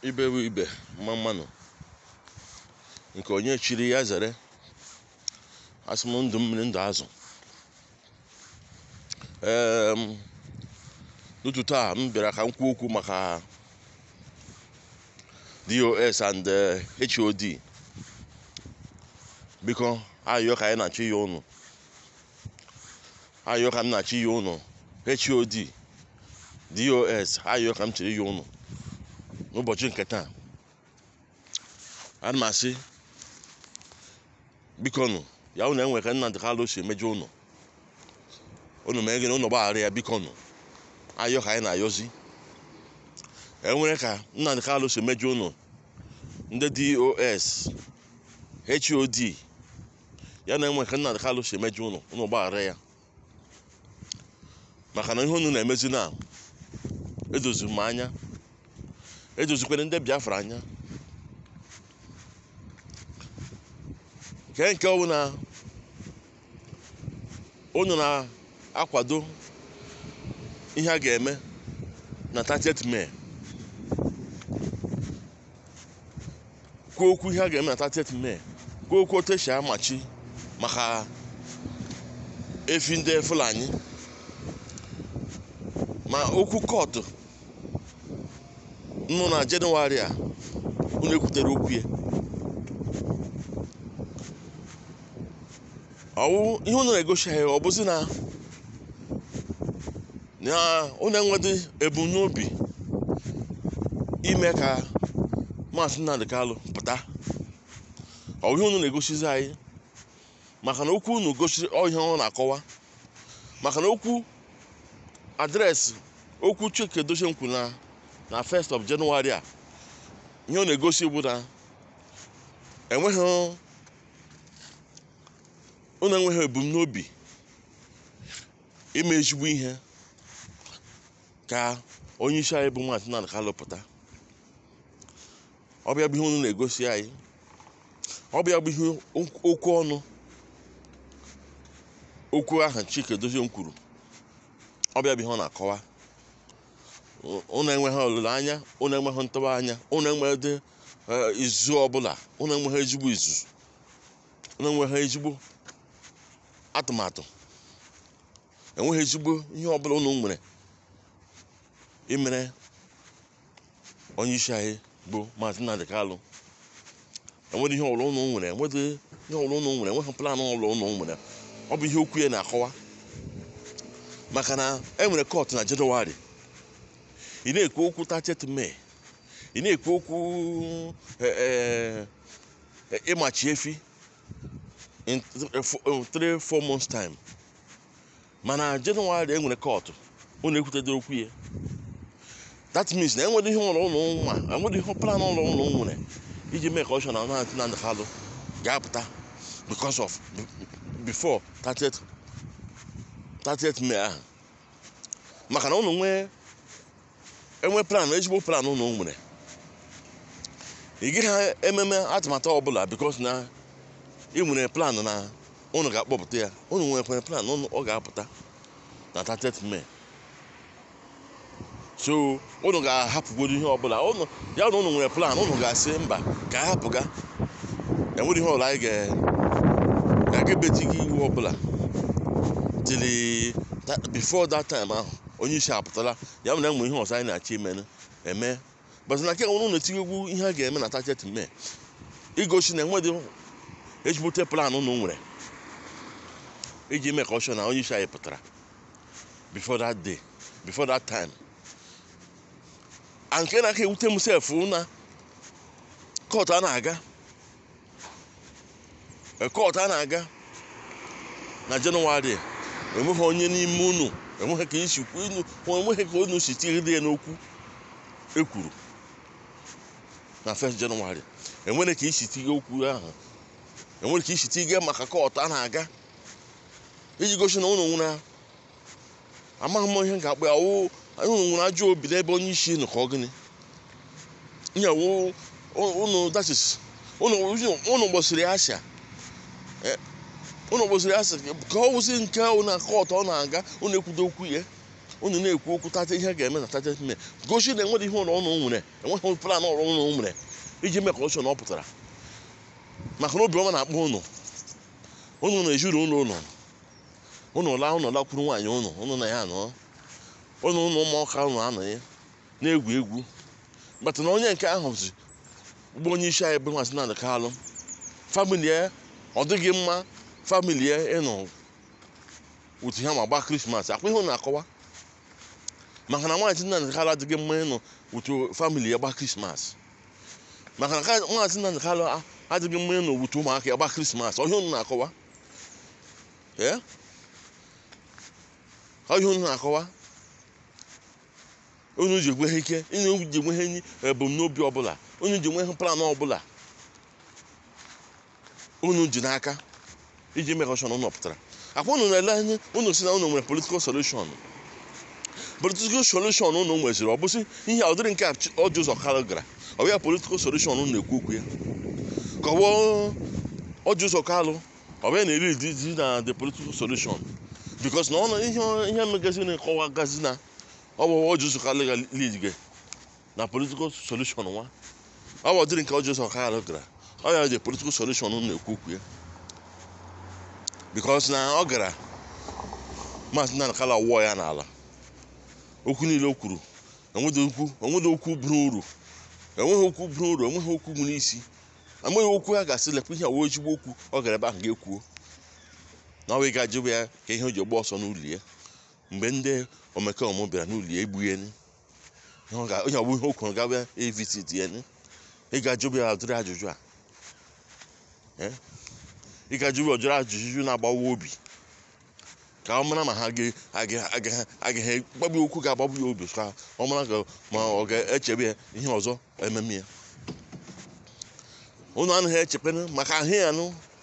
ibe bụ ibe mma mmanụ nke onye chiri ya zere asị m ndụ mmiri ndụ azụ ee n'ụtụtụ a m bịara ka m kwuo okwu maka dos and eh, hod biko ayọ ka anyị na-achọ ihe ụnụ ayọ ka m na-achọ ihe ụnụ hod dos ayọ ka m chere ihe ụnụ n'ụbọchị nke taa ana m asị biko nụ ya ụnụ enwe ka Nnamdi Kalụ si emejọ ụnụ ụnụ mee gịnị ụnụ gbaghara ya biko nụ ayọ ka anyị na-ayọzi enwere ka Nnamdi Kalụ si emejọ ụnụ ndị dos hod ya na enwe ka Nnamdi Kalụ si emejọ ụnụ ụnụ gbaghara ya maka na ihe ụnụ na-emezi na edoziri m anya edozikwere ndị biafra anya nke nke ọbụ na unu na-akwado ihe a ga-eme na 30th May kwuo okwu ihe a ga-eme na 30th May kwuo okwu otu esi amachi maka efi ndị Fulani ma okwu kọtụ nọ na jenụwarị a unu ekwutere okwu ya ọwụ ihe unu na-egosi anyị ọ bụzi na na unu enwedị ebumnobi ime ka maazị Nnamdi Kalụ pụta ọ ihe unu na-egosizi anyị maka na okwu unu gosiri ihe ọ na-akọwa maka na okwu adreesị okwu Chike Edochie kwuru na na 1st of January a ihe ọ na-egosi bụ na enweghị unu enweghị ebumnobi ime ezigbo ihe ka onye isi anyị bụ Maazị Nnamdi Kalụ pụta ọbịa bụ ihe unu na-egosi anyị ọbịa bụ ihe okwu ọnụ okwu ahụ Chike Edochie kwuru ọbịa bụ ihe ọ na-akọwa unu enweghị olileanya unu enweghị ntụba anya unu enweghị izu ọbụla unu enweghị ezigbo izu unu enweghị ezigbo atụmatụ enweghị ezigbo ihe ọbụla unu nwere imere onye isi anyị bụ Maazị Nnamdi Kalụ enweghị ihe ọbụla unu nwere enweghị ihe ọbụla unu nwere enweghị plan ọbụla unu nwere ọ bụ ihe okwu ya na-akọwa maka na enwere kọtụ na Jenụwarị ị na-ekwu okwu 30th May ị na-ekwu okwu ịmachi efi in 3-4 months time mana Jenụwarị enwere kọtụ unu ekwutedoro okwu ya that means na enwere ihe ụlọ ụlọ nwa enwere ihe plan ụlọ ụlọ nwere iji mee ka ọ chọ na Maazị Nnamdi Kalụ ga-apụta because of before 30th 30th May ahụ maka na unu nwee enwe plan ezigbo plan unu nwere ị gaghị ememe atụmatụ ọbụla bikos na ị nwere plan na unu ga-akpọpụta ya unu nwekwara plan ọ ga-apụta na 30th May so unu ga-ahapụgodo ihe ọbụla ya na unu nwere plan unu ga-asị mba ka a hapụga enwere ihe ọbụla anyị ga-ebejighị iwu ọbụla tili before that time ahụ onye isi apụtala ya mere enwe ihe ọzọ anyị na-achọ ime eme bụzi na nke nwere na-etinye egwu ihe a ga-eme na 30th May igosi na enweghị ezigbote plan unu nwere iji mee ka ọ chọọ na onye isi anyị pụtara before that day before that time a nke na-aka ewute m sef na kọtụ a na-aga kọtụ a na-aga na Jenụwarị enweghị onye n'ime unu enweghị ka isi unu enweghị ka unu si tighide ya n'okwu ekwuru na 1st Jenụwarị enwere ka isi tige okwu ahụ enwere ka isi tige maka kọtụ a na-aga iji gosi na unu nwere amaghị m ihe ga-akpọ ya wụ unu nwere ajọ obi n'ebe onye isi nụ ka ọ gịnị nye wụ unu dachis unu gbosiri asha unu gbosiri asị ka ọ wụsị nke na kọtụ ọ na-aga unu ekwudo okwu ya unu na-ekwu okwu tata ihe ga-eme na tata ime gosi na enweghị ihe ụlọ ụnụ nwere enweghị plan ọrụ ụnụ nwere iji mee ka ọchọ na ọ pụtara maka na obiọma na-akpọ ụnụ ụnụ na-ejuru ụlọ ụlọ ụnụ laa ụnụ lakwuru nwaanyị ụnụ ụnụ na ya anọ ụnụ ụnụ ụmụọka ụnụ anọghị na-egwu egwu bata na onye nke ahụ zi bụ onye isi anyị bụ Maazị Nnamdi Kalụ famili ya ọ dịghị mma famili ya ịnọ otu ha ma gba krismas akwa ihe ọ na-akọwa maka na Maazị Nnamdi Kalụ adịghị mma ịnọ otu famili ya gba krismas maka na Maazị Nnamdi Kalụ adịghị mma ịnọ otu ụmụaka ya gba krismas ọhịa unu na-akọwa ee ọhịa unu na-akọwa unu ji egwe ha ike unu ji enwe ha enyi ebumnobi ọbụla unu ji enwe ha plan ọbụla unu ji n'aka iji mee ka ọchọn unu pụtara akwa unu na-ele anya unu si na unu nwere political solution political solution unu nweziri ọ bụsị ihe a ụdịrị nke ọjọ ụzọ kalụ gara ọ bụ ya political solution unu na-ekwu okwu ya ka ọ bụ ọjọ ụzọ kalụ ọ bụ ya na-eri di na the political solution because na ọnụ ihe ihe megazi na-ekọwa gazi na ọ bụ ọjọ ụzọ kalụ ga lead gị na political solution nwa ọ bụ ụdịrị nke ọjọ ụzọ kalụ gara ọ ya the political solution unu na-ekwu okwu ya because na ọ gara Maazị Nnamdi Kalụ wụọ ya n'ala okwu niile o kwuru enweghị okwu enweghị okwu buru uru enweghị okwu buru uru enweghị okwu nwere isi enweghị okwu a ga-asị lekwa ihe awụ ezigbo okwu ọ gara ebe ahụ ga-ekwuo na ọ wee ga-ajụba ya ka ihe o ji gba ọsọ n'ụlọ ya mgbe ndị omekome bịara n'ụlọ ya egbu ya onye ọbụ ihe o kwuru gaba evitit ya ị ga-ajụba ya ụdịrị ajụjụ a ị ga-ajụba ụdịrị ajụjụ na-agbawa obi ka ọ mara ma ha agaghị gbagbu okwu ga-agbagbu ya obi ka ọ mara ma ọ ga-echebe ya ihe ọzọ ememe ya unu anaghị echekwana maka ahụ ya nụ